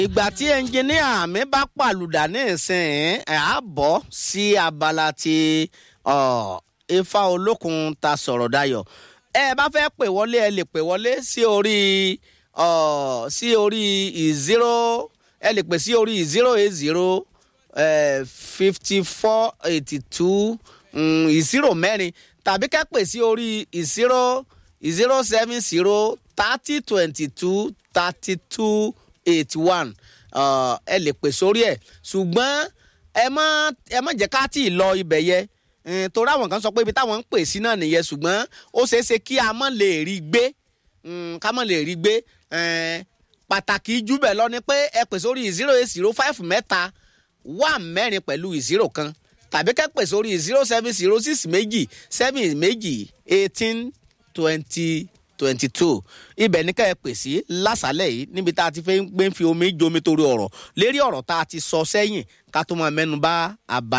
ìgbà tí ẹnjìníà mi bá pàlùdà ní ìsìn ẹ̀ á bọ́ sí abala ti ifá olókun ta sọ̀rọ̀ dayọ̀ ẹ bá fẹ́ pè wọlé ẹ lè pè wọlé sí orí sí orí zero ẹ lè pè sí orí zero eight zero fifty four eighty two zero mẹ́rin tàbí kẹ́ pè sí orí zero zero seven zero thirty twenty two thirty two eighty one ẹ lè pè sórí ẹ̀ ṣùgbọ́n ẹ má ẹ má jẹ́ ká tí ì lọ ibẹ̀ yẹ torí àwọn kan sọ pé ibi táwọn ń pè sí náà nìyẹn ṣùgbọ́n ó ṣeé ṣe kí a má lè rí gbé ká má lè rí gbé pàtàkì jù bẹ́ẹ̀ lọ ni pé ẹ pè sórí zero eight zero five mẹ́ta wà mẹ́rin pẹ̀lú zero kan tàbí kẹ́ pè sórí zero seven zero six méjì seven méjì eighteen twenty twenty two ibẹ̀ ní ká ẹ pè sí lásàlẹ̀ yìí níbi tá a ti fẹ́ gbé fi omi jomi torí ọ̀rọ̀ lérí ọ̀rọ̀ tá a ti sọ sẹ́yìn ká tó máa mẹ́nu bà àbá